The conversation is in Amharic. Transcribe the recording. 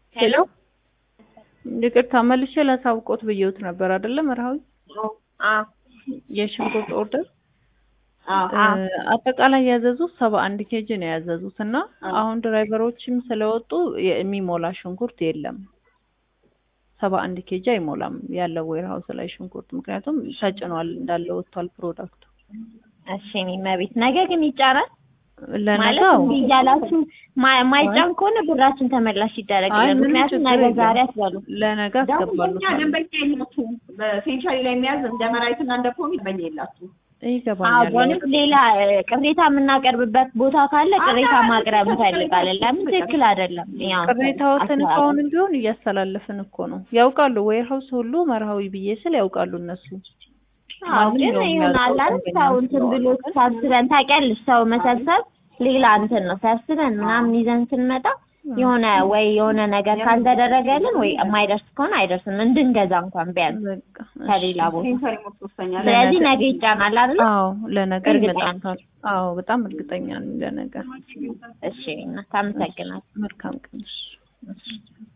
ሄሎ ይቅርታ መልሼ ላሳውቆት ብየውት ነበር አይደለም? መርሃዊ አዎ የሽንኩርት ኦርደር አዎ አጠቃላይ ያዘዙት ሰባ አንድ ኬጂ ነው ያዘዙት እና አሁን ድራይቨሮችም ስለወጡ የሚሞላ ሽንኩርት የለም። ሰባ አንድ ኬጂ አይሞላም ያለው ዌርሃውስ ላይ ሽንኩርት፣ ምክንያቱም ተጭኗል እንዳለ ወጥቷል ፕሮዳክቱ። እሺ እኔ መቤት ነገ ግን ይጫናል ማለት ለነገው እንዲህ እያላችሁ ማ- ማይጫን ከሆነ ብራችን ተመላሽ አይ ይደረግልን። ምንም ምክንያቱም ችግር ነገ የለም። ዛሬ አትበሉ። ለነገ ደግሞ አስገባሉ። እኛ ደንበኛ የላችሁም። በሴንቸሪ ላይ የሚያዝ እንደ መራዊትና እንደ ፖሚ ደንበኛ የላችሁም። አዎ ይገባኛል። በእውነት ሌላ እ፣ ቅሬታ የምናቀርብበት ቦታ ካለ ቅሬታ ማቅረብ እንፈልጋለን። ለምን ትክክል አይደለም። ያው ቅሬታዎትን እኮ አስተባባሪ አሁንም ቢሆን እያስተላለፍን እኮ ነው። ያውቃሉ ዌርሃውስ ሁሉ መርሃዊ ብዬ ስል ያውቃሉ እነሱ። አዎ ግን ማንኛውም ይሆናል ያውቀው አይደል? ሰው እንትን ብሎ ሳስበን ታውቂያለሽ፣ ሰው መሰብሰብ ሌላ እንትን ነው። ሳስበን ምናምን ይዘን ስንመጣ የሆነ ወይ የሆነ ነገር ካልተደረገልን ወይ የማይደርስ ከሆነ አይደርስም እንድንገዛ እንኳን ቢያንስ በቃ እሺ። ከሌላ ቦታ። ሴንቸሪ ሞት ሶስተኛ ላይ ስለዚህ ነገ ይጫናል አይደል? አዎ ለነገ እርግጠኛ ይመጣል። አዎ በጣም እርግጠኛ ነኝ ለነገ። እሺ እና ታመሰግናለሁ። መልካም ቀን። እሺ።